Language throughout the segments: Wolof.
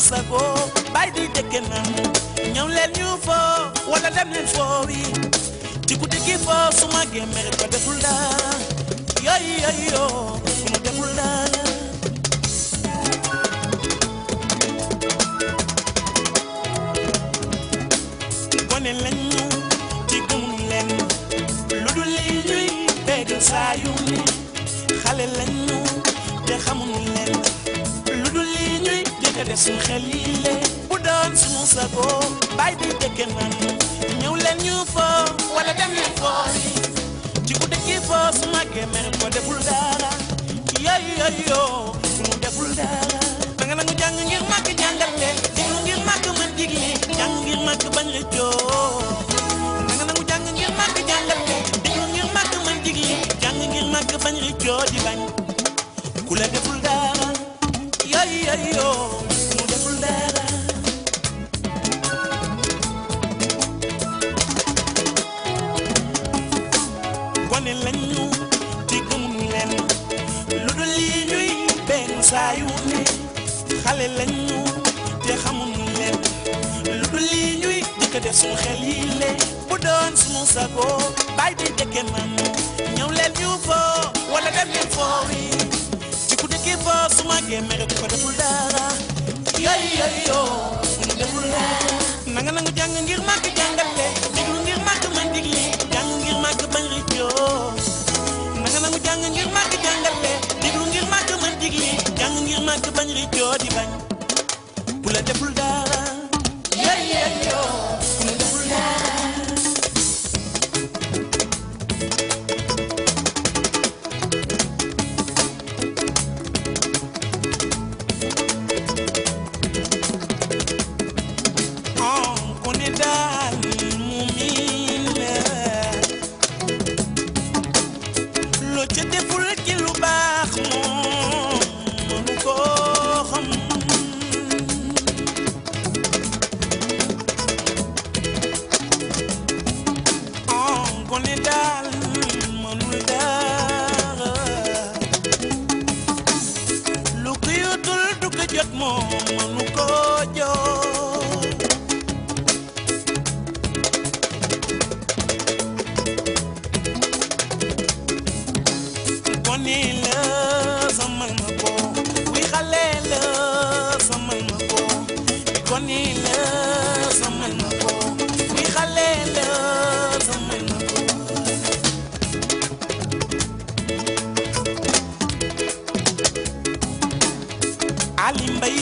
sago bay di dëkke nan ñëw leen ñu foo wala dem leen foo wi ci guddi gi foo su ma gémmee ko deful dara yooyu yooyu yoo su ma deful dara gone lañu ci gëmul leen lu dul li ñuy dégg saa yu ni xale lañu te xamuñu leen lu dul li ñuy dégg def suñu xel yi le bu doon suñu sago bay di dëkke nan ñëw leen ñu foo wala dem leen foo ci ku dëkki foo su màggee mer ko deful dara yooyu yooyu yoo suñu deful dara da nga nangu jàng ngir màgg jàngal leen diglu ngir màgg mën digli jàng ngir màgg bañ rëccoo da nga nangu jàng ngir màgg jàngal leen diglu ngir màgg mën digli jàng ngir màgg bañ rëccoo di bañ ku la deful dara yooyu yooyu yoo suñu deful dara gone lañu ci gëmuñu leen lu dul lii ñuy benn saa yu ne xale lañu te xamuñu leen lu dul lii ñuy jëkk def suñu xel yi le bu doon suñu sago bay di dëkke man ñëw leen ñu foo wala dem leen foo wi ci ku dëkki foo su ma gémmee rek ko deful dara yooyu yooyu yoo suñu deful dara nanga nangu jàng ngir màgg jàngale déglu ngir màgg man digli jàng ngir màgg bañ rëccoo nanga nangu jàng ngir màgg jàngale déglu ngir màgg man digli jàng ngir màgg bañ rëccoo di bañ bu la deful dara yooyu yooyu yoo bu la deful dara on connaît daal mu miin loo ca deful ci lu baax moom mënu koo xam on connaît daal mënul dara lu ko yutul du ko jot moom mënu koo jot gone la samal ma ko wi xale la samal ma ko gone la samal ma ko wi xale la samal ma ko Ali Mbay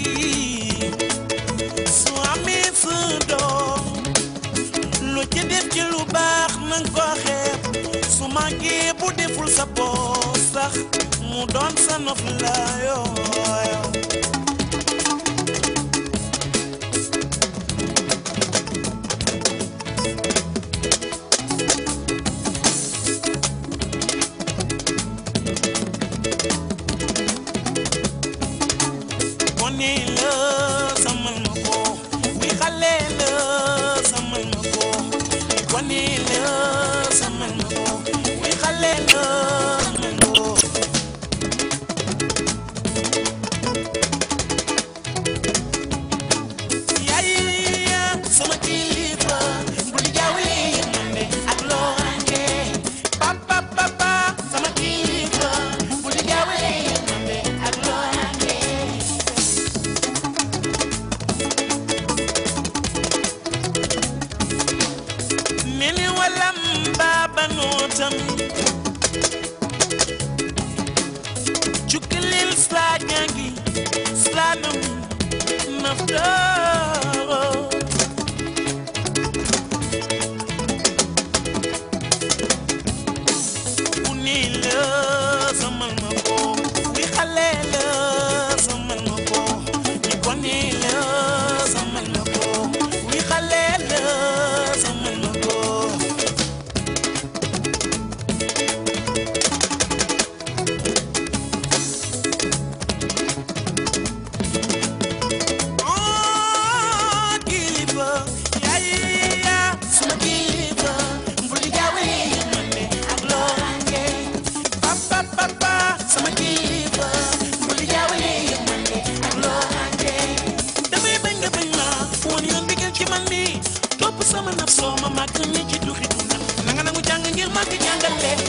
su amee sa doom lu ci def ci lu baax nanga ko xeeb su màggee bu deful sa boos sax mu doon sa nof la yooyo gone la samal ma ko wi xale la samal ma ko gone la samal ma ko wi xale la samal ma ko yaay sama kilifa bu di jaawale yërmande ak loorange papa papa sama kilifa bu di jaawale yërmande ak loorange nene walam baba nootam cukalil slagangi slanam naftaro unila samal ma ko wi xale la samal ma ko ni gone la samal ma ko wi xale la samal ma ko Oh, kilifa yaay ya sama kilifa mbuli jawe yërmande ak loorange papa papa sama kilifa mbuli jawe yërmande ak loorange naf soo ma màgg ni ci duxi duna na nga nangu jàng ngir màgg jàngale